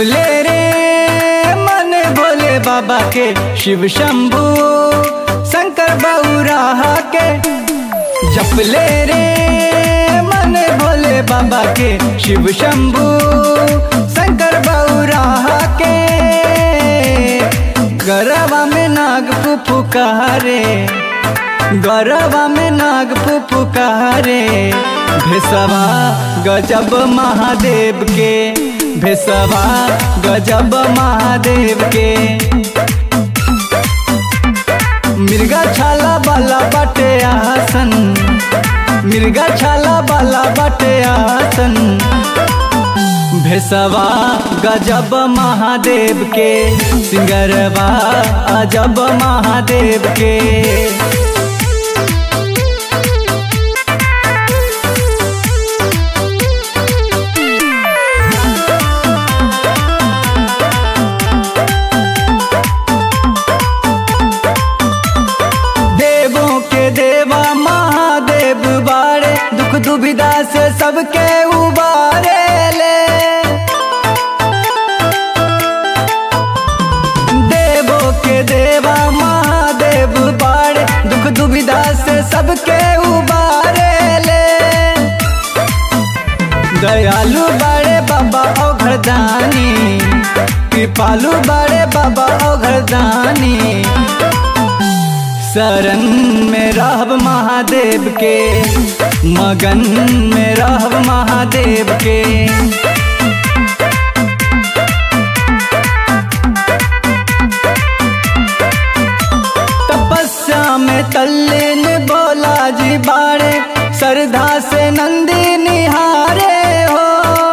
जपले रे मन भोले बाबा के शिव शंभू शंकर बउराहा के जपले रे मन भोले बाबा के शिव शंभू शंकर बउराहा के गरबा में नाग फुफुकारे गरबा में नाग फुफुकारे भेसवा गजब महादेव के भेसवा गजब महादेव के मिर्गा छाला बाला बाटे आसन मिर्गा छाला बाला बाटे आसन भेसवा गजब महादेव के सिंगरवा अजब महादेव के देवों के देवा महादेव बारे दुख दुविधा से सबके उबारे ले देवों के देवा महादेव बारे दुख दुविधा से सबके उबारे ले दयालु बड़े बाबा ओ घरदानी कृपालु बड़े बाबा ओ घरदानी शरण में रहब महादेव के मगन में रहब महादेव के तपस्या में तल्लीन बोला जी बाड़े श्रद्धा से नंदी निहारे हो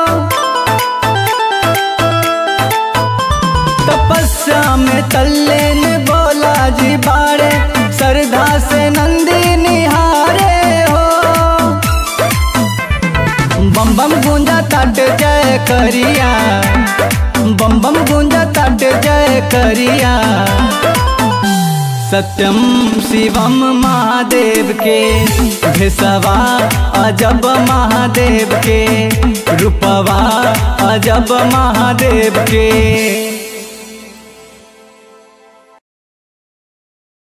तपस्या में तल्लीन बोला जी बाड़े श्रद्धा से नंदी निहारे हो बम बम गूंजा तट जय करिया बम बम गूंजा तट जय करिया सत्यम शिवम महादेव के भेसवा अजब महादेव के रूपवा अजब महादेव के